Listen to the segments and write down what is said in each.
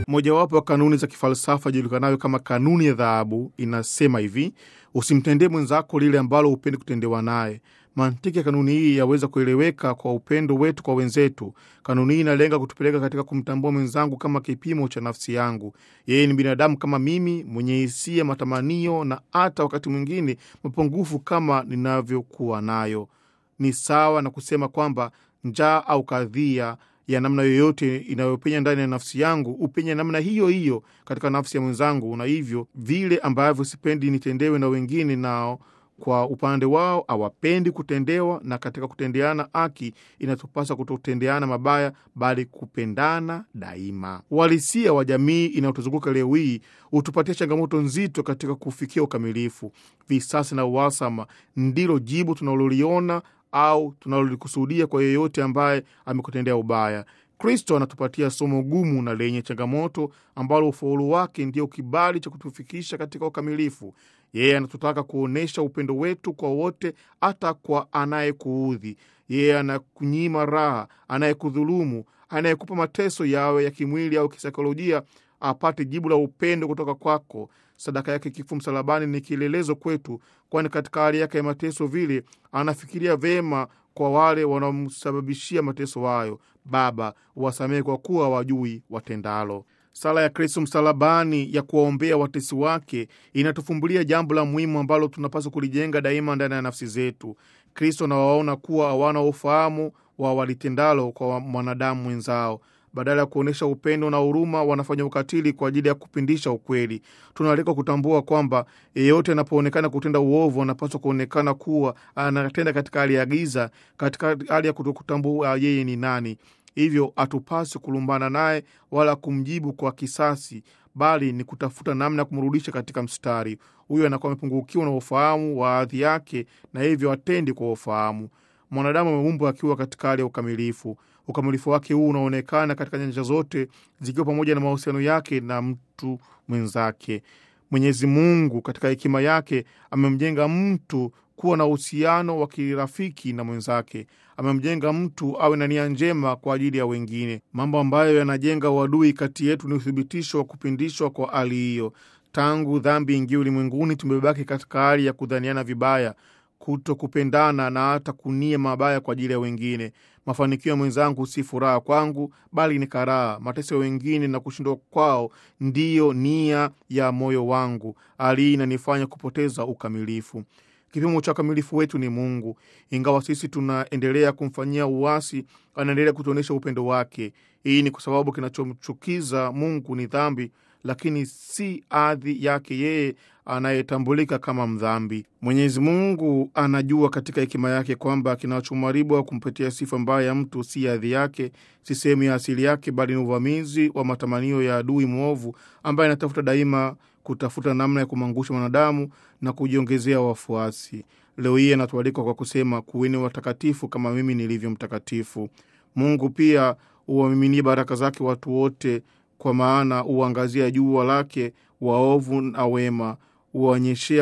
Mojawapo wa kanuni za kifalsafa julikanayo kama kanuni ya dhahabu inasema hivi: usimtendee mwenzako lile ambalo hupendi kutendewa naye. Mantiki ya kanuni hii yaweza kueleweka kwa upendo wetu kwa wenzetu. Kanuni hii inalenga kutupeleka katika kumtambua mwenzangu kama kipimo cha nafsi yangu. Yeye ni binadamu kama mimi, mwenye hisia, matamanio na hata wakati mwingine mapungufu kama ninavyokuwa nayo. Ni sawa na kusema kwamba njaa au kadhia ya namna yoyote inayopenya ndani ya nafsi yangu upenya namna hiyo hiyo katika nafsi ya mwenzangu, na hivyo vile ambavyo sipendi nitendewe na wengine, nao kwa upande wao hawapendi kutendewa. Na katika kutendeana haki, inatupasa kutotendeana mabaya, bali kupendana daima. Uhalisia wa jamii inayotuzunguka leo hii hutupatia changamoto nzito katika kufikia ukamilifu. Visasi na uhasama ndilo jibu tunaloliona au tunalolikusudia kwa yeyote ambaye amekutendea ubaya. Kristo anatupatia somo gumu na lenye changamoto ambalo ufaulu wake ndio kibali cha kutufikisha katika ukamilifu. Yeye anatutaka kuonyesha upendo wetu kwa wote, hata kwa anayekuudhi. Yeye anakunyima raha, anayekudhulumu, anayekupa mateso yawe ya kimwili au kisaikolojia, apate jibu la upendo kutoka kwako. Sadaka yake kifo msalabani ni kielelezo kwetu, kwani katika hali yake ya mateso vile anafikiria vema kwa wale wanaomsababishia mateso hayo. Baba, wasamehe kwa kuwa hawajui watendalo. Sala ya Kristo msalabani ya kuwaombea watesi wake inatufumbulia jambo la muhimu ambalo tunapaswa kulijenga daima ndani ya nafsi zetu. Kristo anawaona kuwa hawana ufahamu wa walitendalo kwa mwanadamu mwenzao. Badala ya kuonyesha upendo na huruma, wanafanya ukatili kwa ajili ya kupindisha ukweli. Tunaalikwa kutambua kwamba yeyote anapoonekana kutenda uovu anapaswa kuonekana kuwa anatenda katika hali ya giza, katika hali ya kutokutambua yeye ni nani. Hivyo hatupaswi kulumbana naye wala kumjibu kwa kisasi, bali ni kutafuta namna ya kumrudisha katika mstari. Huyo anakuwa amepungukiwa na ufahamu wa hadhi yake, na hivyo atendi kwa ufahamu. Mwanadamu ameumbwa akiwa katika hali ya ukamilifu. Ukamilifu wake huu unaonekana katika nyanja zote, zikiwa pamoja na mahusiano yake na mtu mwenzake. Mwenyezi Mungu katika hekima yake amemjenga mtu kuwa na uhusiano wa kirafiki na mwenzake. Amemjenga mtu awe na nia njema kwa ajili ya wengine. Mambo ambayo yanajenga uadui kati yetu ni uthibitisho wa kupindishwa kwa hali hiyo. Tangu dhambi ingia ulimwenguni, tumebaki katika hali ya kudhaniana vibaya, kuto kupendana na hata kunia mabaya kwa ajili ya wengine. Mafanikio ya mwenzangu si furaha kwangu, bali ni karaha. Mateso ya wengine na kushindwa kwao ndiyo nia ya moyo wangu. Hali hii inanifanya kupoteza ukamilifu. Kipimo cha ukamilifu wetu ni Mungu. Ingawa sisi tunaendelea kumfanyia uasi, anaendelea kutuonyesha upendo wake. Hii ni kwa sababu kinachomchukiza Mungu ni dhambi, lakini si hadhi yake yeye anayetambulika kama mdhambi. Mwenyezi Mungu anajua katika hekima yake kwamba kinachomharibu au kumpatia sifa mbaya ya mtu si hadhi yake, si sehemu ya asili yake, bali ni uvamizi wa matamanio ya adui mwovu ambaye anatafuta daima kutafuta namna ya kumwangusha mwanadamu na kujiongezea wafuasi. Leo hii anatualika kwa kusema, kuweni watakatifu kama mimi nilivyo mtakatifu. Mungu pia huwamiminie baraka zake watu wote, kwa maana huangazia jua lake waovu na wema, huwanyeshea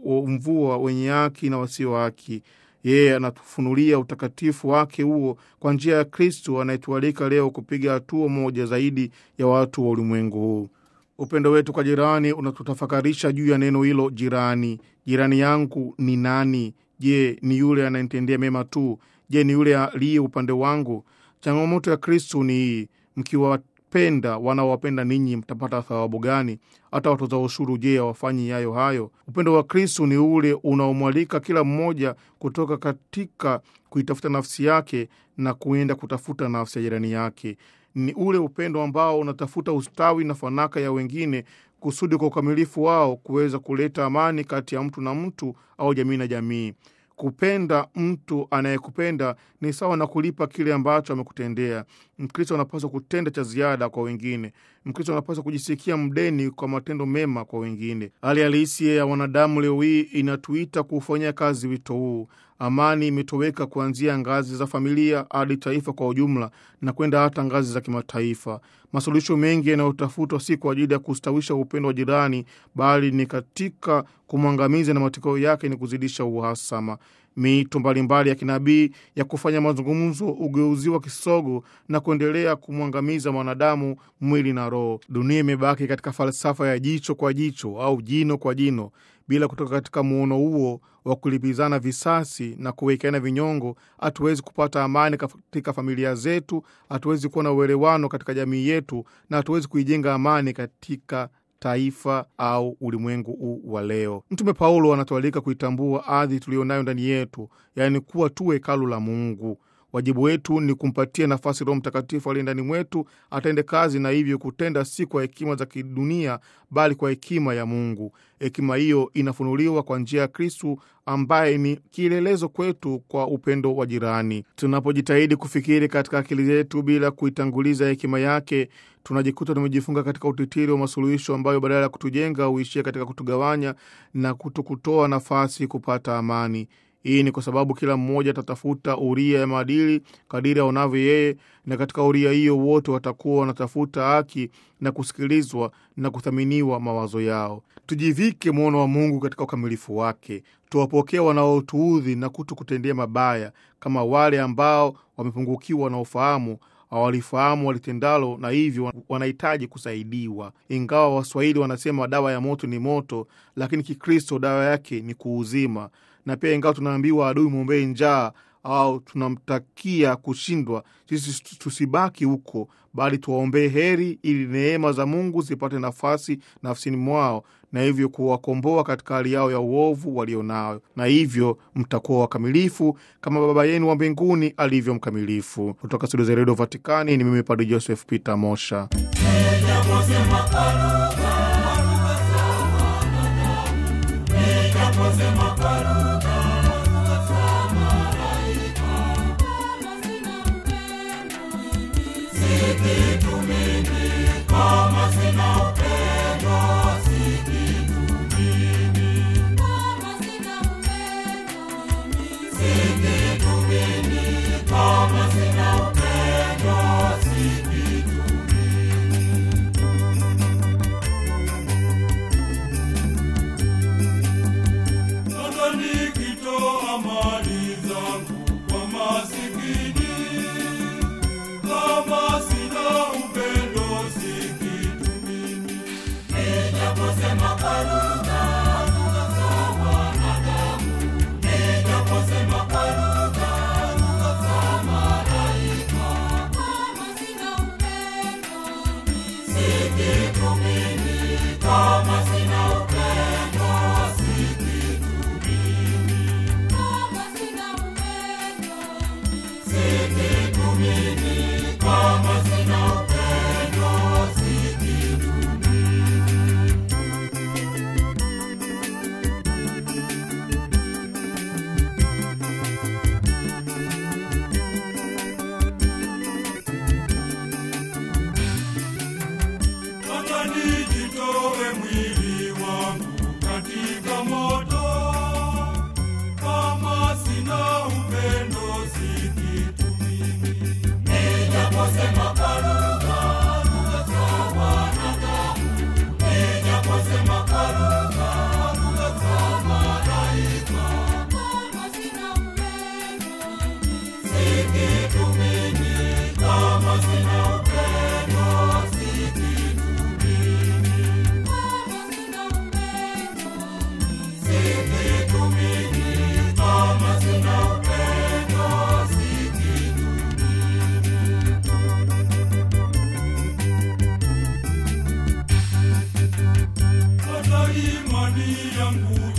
mvua wenye haki na wasio haki. Yeye anatufunulia utakatifu wake huo kwa njia ya Kristu anayetualika leo kupiga hatua moja zaidi ya watu wa ulimwengu huu. Upendo wetu kwa jirani unatutafakarisha juu ya neno hilo jirani. Jirani yangu ni nani? Je, ni yule anayenitendea mema tu? Je, ni yule aliye upande wangu? Changamoto ya Kristu ni hii: mkiwapenda wanaowapenda ninyi, mtapata thawabu gani? Hata watoza ushuru, je, hawafanyi yayo hayo? Upendo wa Kristu ni ule unaomwalika kila mmoja kutoka katika kuitafuta nafsi yake na kuenda kutafuta nafsi ya jirani yake. Ni ule upendo ambao unatafuta ustawi na fanaka ya wengine kusudi kwa ukamilifu wao kuweza kuleta amani kati ya mtu na mtu au jamii na jamii. Kupenda mtu anayekupenda ni sawa na kulipa kile ambacho amekutendea. Mkristo anapaswa kutenda cha ziada kwa wengine. Mkristo anapaswa kujisikia mdeni kwa matendo mema kwa wengine. Hali halisi ya wanadamu leo hii inatuita kuufanyia kazi wito huu. Amani imetoweka kuanzia ngazi za familia hadi taifa kwa ujumla na kwenda hata ngazi za kimataifa. Masuluhisho mengi yanayotafutwa si kwa ajili ya kustawisha upendo wa jirani, bali ni katika kumwangamiza, na matokeo yake ni kuzidisha uhasama. Miito mbalimbali ya kinabii ya kufanya mazungumzo ugeuziwa kisogo na kuendelea kumwangamiza mwanadamu mwili na roho. Dunia imebaki katika falsafa ya jicho kwa jicho au jino kwa jino, bila kutoka katika muono huo wa kulipizana visasi na kuwekeana vinyongo, hatuwezi kupata amani katika familia zetu, hatuwezi kuwa na uelewano katika jamii yetu, na hatuwezi kuijenga amani katika taifa au ulimwengu huu wa leo. Mtume Paulo anatualika kuitambua ardhi tuliyonayo ndani yetu, yaani kuwa tu hekalu la Mungu. Wajibu wetu ni kumpatia nafasi Roho Mtakatifu aliye ndani mwetu atende kazi, na hivyo kutenda si kwa hekima za kidunia, bali kwa hekima ya Mungu. Hekima hiyo inafunuliwa kwa njia ya Kristu ambaye ni kielelezo kwetu kwa upendo wa jirani. Tunapojitahidi kufikiri katika akili zetu bila kuitanguliza hekima yake, tunajikuta tumejifunga katika utitiri wa masuluhisho ambayo badala ya kutujenga huishia katika kutugawanya na kutokutoa nafasi kupata amani. Hii ni kwa sababu kila mmoja atatafuta uria ya maadili kadiri aonavyo yeye, na katika uria hiyo wote watakuwa wanatafuta haki na kusikilizwa na kuthaminiwa mawazo yao. Tujivike mwono wa Mungu katika ukamilifu wake, tuwapokee wanaotuudhi na kuto kutendea mabaya, kama wale ambao wamepungukiwa na ufahamu hawalifahamu walitendalo na hivyo wanahitaji kusaidiwa. Ingawa Waswahili wanasema dawa ya moto ni moto, lakini Kikristo dawa yake ni kuuzima. Na pia ingawa tunaambiwa adui mwombee njaa au tunamtakia kushindwa, sisi tusibaki huko, bali tuwaombee heri, ili neema za Mungu zipate nafasi nafsini mwao na hivyo kuwakomboa katika hali yao ya uovu walionayo, na hivyo mtakuwa wakamilifu kama Baba yenu wa mbinguni alivyo mkamilifu. Kutoka studio za redio Vatikani ni mimi Padre Joseph Peter Mosha. imani yangu